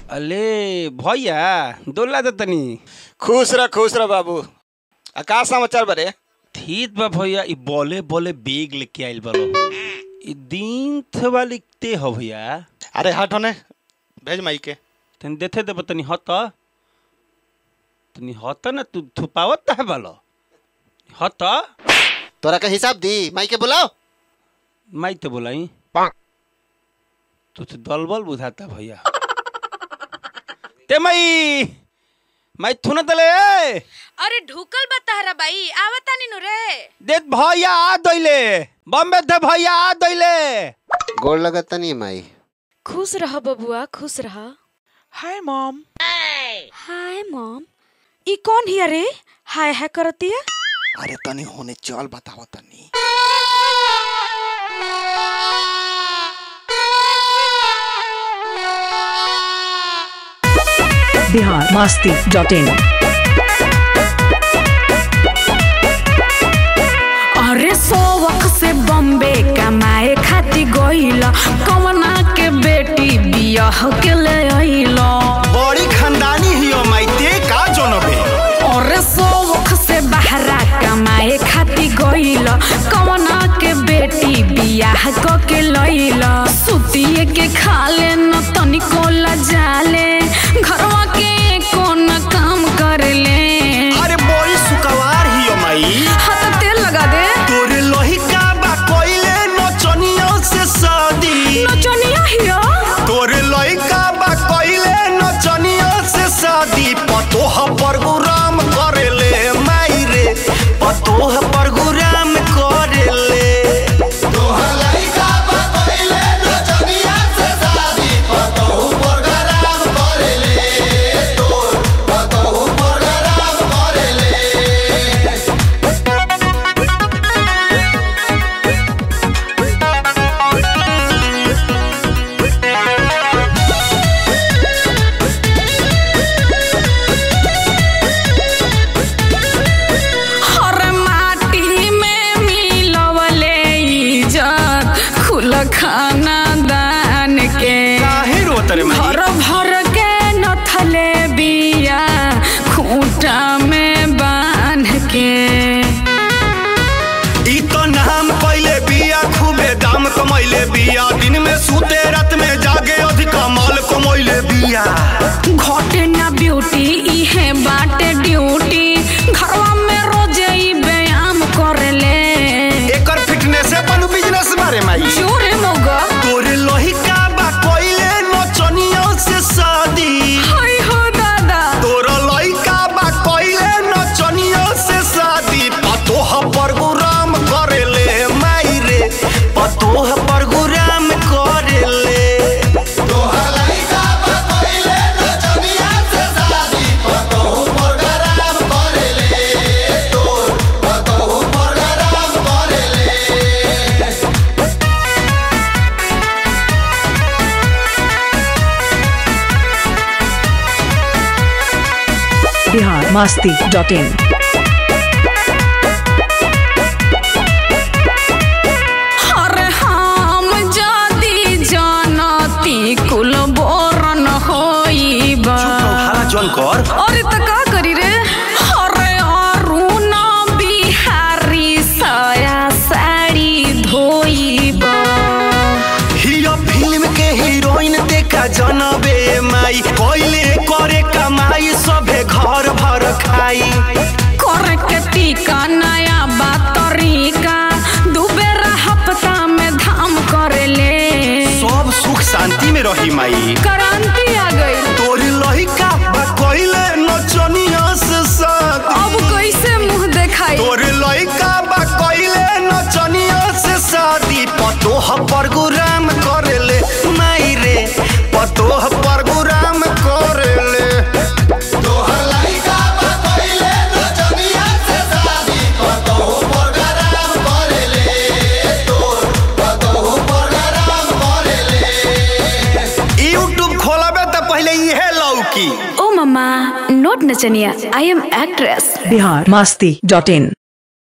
अले भैया डोला दे तनी खुश रह खुश रह बाबू आ का समाचार बरे ठीक बा भैया ई बोले बोले बेग लेके आइल बालो ई दिन थवा लिखते हो भैया अरे हट होने भेज माई के तनी देथे दे तनी हत तनी हत ना तू थुपावत है बालो हत तोरा का हिसाब दी माई के बुलाओ माई तो बोलाई तू तो दलबल बुझाता भैया ते माई माई थुना तले ए अरे ढुकल बा तहरा बाई आवतानी नु रे देत भैया आ दैले बम्बे दे भैया आ दैले गोड़ लगता नहीं माई खुश रह बबुआ खुश रह हाय मॉम हाय मॉम ई कौन हिया रे हाय हाय करतिया अरे तनी होने चल बताओ तनी बिहार मास्ती डॉट इन अरे सोवक से बॉम्बे कमाए खाती गइल कवना के बेटी बियाह के ले आइल बड़ी खानदानी हियो माइते का जोनबे अरे सोवक से बहरा कमाए खाती गइल कवना के बेटी बियाह क के लइल सुतिए के खाले न तनिको लजाले घरवा के कोन काम करले अरे बड़ी सुकवार हियो माई हाथ तेल लगा दे तोरे लोही का बा कोइले नचनियों से शादी नचनिया हिया तोरे लोही का बा कोइले नचनियों से शादी पतोह परगुराम करेले माई रे पतोह परगुराम करेले हर माटी में मिलवले इज्जत खुल खाना दान के काहे रोत रे माई भर भर के नथले बिया खूंटा में बांध के ई तो नाम पहले बिया खूबे दाम कमैले बिया दिन में सूते रात में जागे अधिक माल कमैले बिया घटे ना ब्यूटी इहे बाटे ड्यूटी घरवा में रोज ई व्यायाम करेले एकर फिटनेस अपन बिजनेस बारे माई जोरे मोगा तोरे लोही का बा कोइले नचनियों से शादी हाय हो दादा तोरा लोही का बा कोइले नचनियों से शादी पतोह परगुराम करेले माई रे पतोह परगुराम करेले बिहार मास्ती डॉट इन अरे हम जदी जानती कुल बोरन होइबा जौन कर अरे त का करी रे अरे अरुण बिहारी साया साड़ी धोइबा हियो फिल्म के हीरोइन देखा जनबे माई कोइले करे कमाई सभे घर भर खाई करे के टीका नया बा तरीका दू बेरा हफ्ता में धाम करेले सब सुख शांति में रही माई क्रांति आ गई तोरी लहिका बा कोइले नचनिया से साथ अब कैसे मुंह देखाई तोरे लइका बा कइले नचनिया से शादी पतोह परगुराम करेले माई रे पतोह परगुराम करेले यूट्यूब खोलबे त पहले इहे लौकी ओ मम्मा नोट नचनिया I am actress Bihar Masti dot in